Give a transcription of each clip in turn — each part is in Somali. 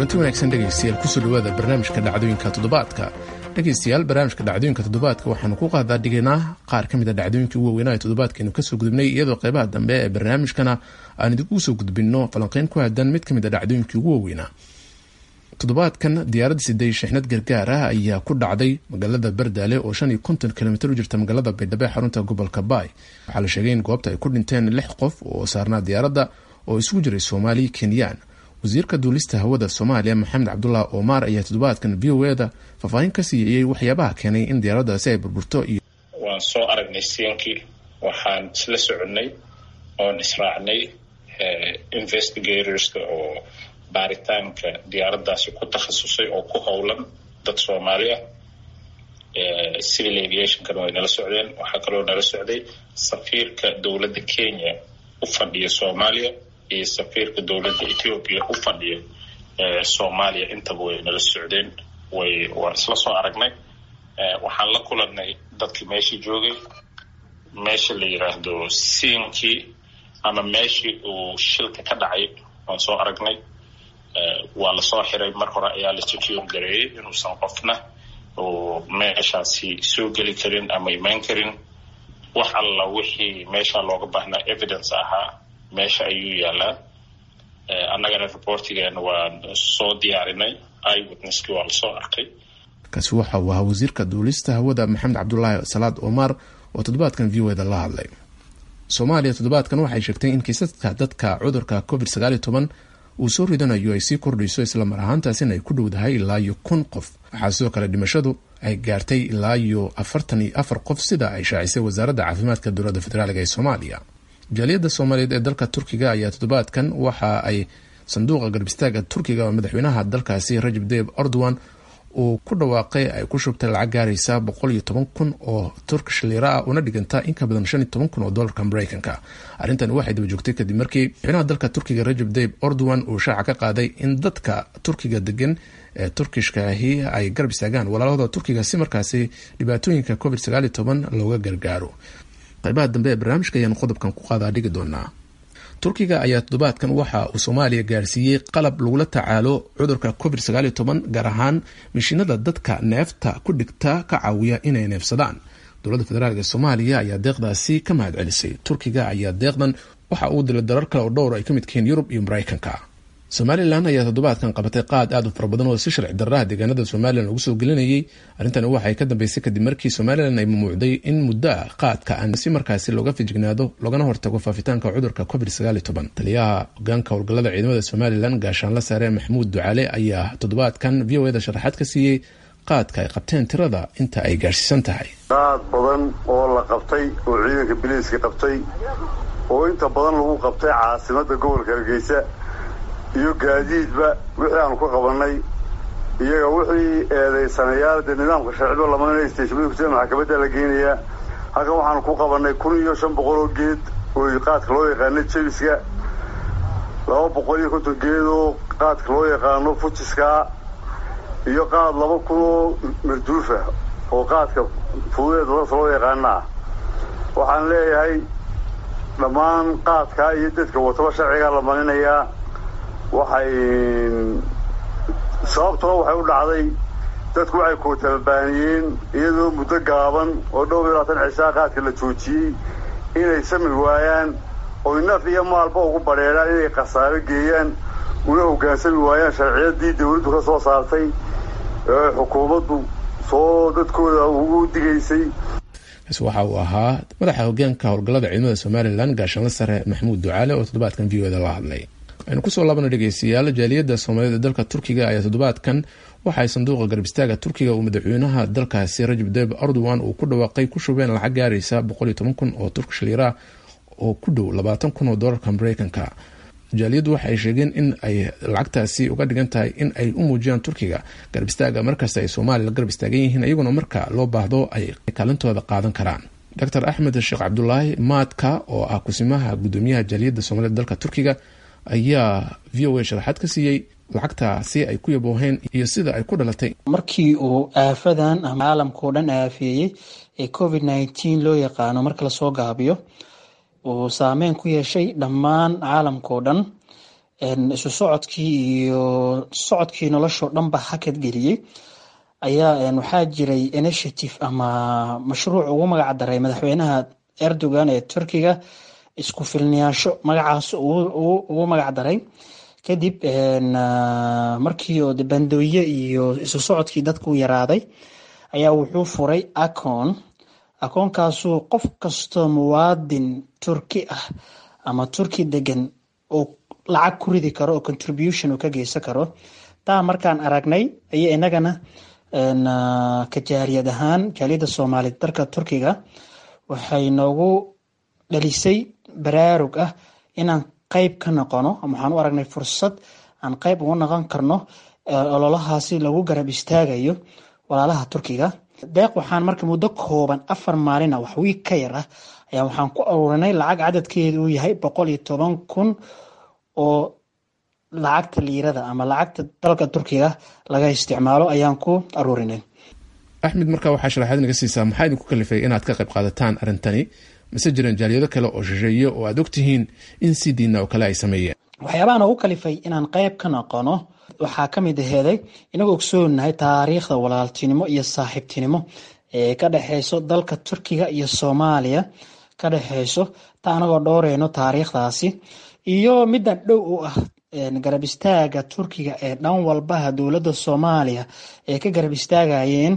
kulanti wanaagsan dhegaystayaal kusoo dhawaada barnaamijka dhacdooyinka toddobaadka dhegaystayaal barnaamijka dhacdooyinka toddobaadka waxaanu ku qaadaa dhigaynaa qaar ka mid a dhacdooyinkii ugu waaweynaa ee toddobaadkeenu kasoo gudubnay iyadoo qeybaha dambe ee barnaamijkana aan idinku soo gudbinno falanqeyn ku aadan mid ka mid a dhacdooyinkii ugu waaweynaa toddobaadkan diyaaradda siday shixnad gargaar ah ayaa ku dhacday magaalada bardaale oo shan iyo konton kilomitir u jirta magaalada baydhabo ee xarunta gobolka baay waxaa la sheegay in goobta ay ku dhinteen lix qof oo saarnaa diyaaradda oo isugu jiray soomaali kenyaan wasiirka duulista hawada soomaaliya maxamed cabdullah omar ayaa toddobaadkan v o eda faahfaahin ka siiyeyey waxyaabaha keenay in diyaaraddaasi ay burburto iyo waan soo aragnay siinkii waxaan isla soconnay oon israacnay investigatorska oo baaritaanka diyaaraddaasi ku takhasusay oo ku howlan dad soomaali ah civil aviationkana way nala socdeen waxaa kaloo nala socday safiirka dowladda kenya u fadhiya soomaaliya iyo safiirka dowladda ethoopia u fadhiya soomaaliya intaba way nala socdeen way waan isla soo aragnay waxaan la kulanay dadkii meeshii joogay meesha la yiraahdo siinkii ama meeshii uu shilka ka dhacay waan soo aragnay waa lasoo xiray mar hore ayaa la secure gareeyay inuusan qofna oo meeshaasi soo geli karin ama imaan karin wax alla wixii meesha looga baahnaa evidence ahaa meesha ayuu yaalaa annagana reportigeena waan soo diyaarinay iwitnesskii waa lasoo arkay kaasi waxa uu ahaa wasiirka duulista hawada maxamed cabdulaahi salaad omar oo toddobaadkan v o eda la hadlay soomaaliya toddobaadkan waxay sheegtay in kiisaska dadka cudurka covid sagaal iyo toban uu soo ridanayo ay sii kordhayso islamar ahaantaasina ay ku dhowdahay ilaa iyo kun qof waxaa sidoo kale dhimashadu ay gaartay ilaa iyo afartan iyo afar qof sida ay shaacisay wasaaradda caafimaadka dowladda federaalga ee soomaaliya jaaliyadda soomaaliyeed ee dalka turkiga ayaa toddobaadkan waxa ay sanduuqa garbistaaga turkiga oo madaxweynaha dalkaasi rajab dayib erdogan uu ku dhawaaqay ay ku shubtay lacag gaaraysa boqol iyo toban kun oo turkish lira ah una dhiganta in ka badan shan iyo toban kun oo dolarka mareykanka arrintani waxay daba joogtay kadib markii madaxweynaha dalka turkiga rajab dayib erdogan uu shaaca ka qaaday in dadka turkiga degan ee turkishkaahi ay garab istaagaan walaalahooda turkiga si markaasi dhibaatooyinka covid sagaal iyo toban looga gargaaro qaybaha dambe ee barnaamijka ayaanu qodobkan ku qaadaa dhigi doonaa turkiga ayaa toddobaadkan waxa uu soomaaliya gaarsiiyey qalab lagula tacaalo cudurka covid sagaal iyo toban gaar ahaan mishiinada dadka neefta ku dhigta ka caawiya inay neefsadaan dowladda federaalk ee soomaaliya ayaa deeqdaasi ka mahad celisay turkiga ayaa deeqdan waxa uu dilay darar kale oo dhowr ay ka midkihiin yurub iyo mareykanka somalilan ayaa toddobaadkan qabatay qaad aad u fara badan oo si sharci darraha deegaanada somalilan lagu soo gelinayay arrintani waxay ka dambeysay kadib markii somalilan ay mamnuucday in muddo ah qaadka aan si markaasi looga fijignaado loogana hortago faafitaanka cudurka covid sagaal iyo toban taliyaha hogaanka howlgallada ciidamada somalilan gaashaanla sare maxamuud ducaale ayaa toddobaadkan v o eda sharaxaad ka siiyey qaadka ay qabteen tirada inta ay gaarhsiisan tahay qaad badan oo la qabtay oo ciidanka biliiska qabtay oo inta badan lagu qabtay caasimada gobolka hargeysa iyo gaadiidba wixii aanu ka qabanay iyaga wixii eedaysanayaal dee nidaamka sharciba lamanaya steshimada kusida maxkamadda la geynayaa halkan waxaanu ku qabanay kun iyo shan boqol oo geed oo qaadka loo yaqaano jebiska laba boqol iyo konton geed oo qaadka loo yaqaano fujiska iyo qaad laba kun oo marduufa oo qaadka fududeed loo yaqaana ah waxaan leeyahay dhammaan qaadkaa iyo dadka wataba sharcigaa la maninayaa waxay sababtoo waxay u dhacday dadku waxay kootababaaniyeen iyadoo muddo gaaban oo dhowr iyo labaatan cishaa qaadka la joojiyey inay sami waayaan oy naf iyo maalba ugu badheedhaan inay khasaaro geeyaan una hoggaansami waayaan sharciyadii dawladdu ka soo saartay ee xukuumaddu soo dadkooda ugu digaysay kaasi waxa uu ahaa madaxa hogaanka howlgallada ciidamada somalilan gaashaanla sare maxamuud ducaale oo toddobaadkan v o eda la hadlay aynu kusoo laabana dhegeystayaal jaaliyadda soomaaliyeed ee dalka turkiga ayaa toddobaadkan waxaay sanduuqa garbistaaga turkiga uu madaxweynaha dalkaasi rajab dayib erdogan uu ku dhawaaqay ku shubeen lacag gaaraysa boqol iyo toban kun oo turkish lira oo ku dhow labaatan kun oo doolarka mareykanka jaaliyaddu waxaay sheegeen in ay lacagtaasi uga dhigan tahay in ay u muujiyaan turkiga garbistaaga markasta ay soomaaliya garab istaagan yihiin iyaguna marka loo baahdo ay kaalintooda qaadan karaan doctor axmed sheekh cabdulaahi maadka oo ah kusimaha gudoomiyaha jaaliyadda soomaaliyed dalka turkiga ayaa v o a sharaxaad ka siiyey lacagtaasi ay ku yabooheen iyo sida ay ku dhalatay markii uu aafadan ama caalamkao dhan aafeeyey ee covid nneteen loo yaqaano marka lasoo gaabiyo uu saameyn ku yeeshay dhammaan caalamkao dhan isu socodkii iyo socodkii noloshoo dhanba hakad geliyey ayaa waxaa jiray initiative ama mashruuc ugu magac daray madaxweynaha erdogan ee turkiga isku filniyaansho magacaas ugu magac daray kadib markii oo bandooye iyo isu socodkii dadku yaraaday ayaa wuxuu furay acon akoonkaasuu qof kastoo muwaadin turki ah ama turki degan uu lacag ku ridi karo oo contribution uu ka geysan karo taa markaan aragnay iyo inagana ka jaaliyad ahaan jaaliyadda soomaaliya dalka turkiga waxay noogu dhalisay baraarug ah inaan qeyb ka noqono waxaan u aragnay fursad aan qeyb uga noqon karno ololahaasi lagu garab istaagayo walaalaha turkiga deeq waxaan marka muddo kooban afar maalina wax wiig ka yar ah ayaa waxaan ku aruurinay lacag cadadkeedu uu yahay boqol iyo toban kun oo lacagta liirada ama lacagta dalka turkiga laga isticmaalo ayaan ku aruurinay axmed markaa waxaa sharaxaad naga siisaa maxaa idinku kalifay inaad ka qayb qaadataan arrintani mase jiraan jaaliyado kale oo shisheeye oo aad ogtihiin in si diina oo kale ay sameeyeen waxyaabahan ugu kalifay inaan qeyb ka noqono waxaa ka mid aheeday inagoo ogsoonahay taariikhda walaaltinimo iyo saaxiibtinimo ee ka dhexeyso dalka turkiga iyo soomaaliya ka dhexeyso ta anagoo dhowreyno taariikhdaasi iyo middan dhow u ah garab istaaga turkiga ee dhan walbaha dowladda soomaaliya ee ka garab istaagayeen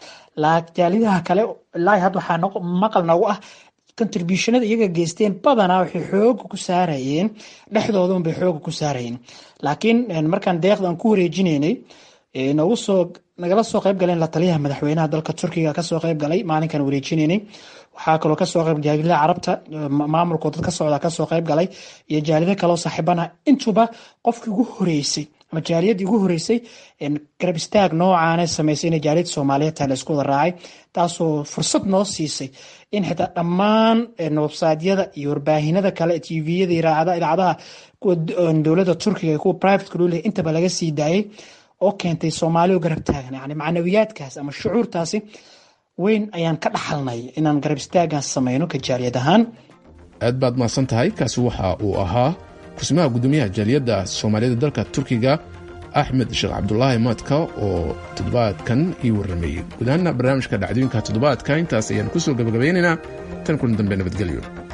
jaalidaha kale ilaahi hadda waxaa maqal noogu ah contributionada iyaga geysteen badanaa waxay xooga ku saarayeen dhexdoodan bay xooga ku saarayeen laakiin markaan deeqdan ku wareejinaynay nagu soo nagala soo qayb galeen la taliyaha madaxweynaha dalka turkiga kasoo qayb galay maalinkan wareejinaynay waxaa kaloo kasoo qayb jaalida carabta maamulkoo dad ka socda kasoo qayb galay iyo jaalida kaloo saaxiibana intuba qofkii ugu horeysay ama jaaliyadii ugu horeysay garab istaag noocaane sameysay in jaaliyada soomaaliyeed taa la isku wada raacay taasoo fursad noo siisay in xitaa dhammaan websaydyada iyo warbaahinada kale tviyada idaacadaha kuwa dowladda turkiga kuwa privateka loo leeyahy intaba laga sii daayay oo keentay soomaaliya garab taagan yani macnawiyaadkaas ama shucuurtaasi weyn ayaan ka dhaxalnay inaan garab istaagan sameyno ka jaaliyad ahaan aad baad mahadsan tahay kaasi waxa uu ahaa kursimaha guddoomiyaha jaaliyadda soomaaliyada dalka turkiga axmed sheekh cabdulaahi maadka oo toddobaadkan ii warrameeyey gudahaana barnaamijka dhacdooyinka toddobaadka intaas ayaan ku soo gabagabaynaynaa tan kulan dambe nabadgelyo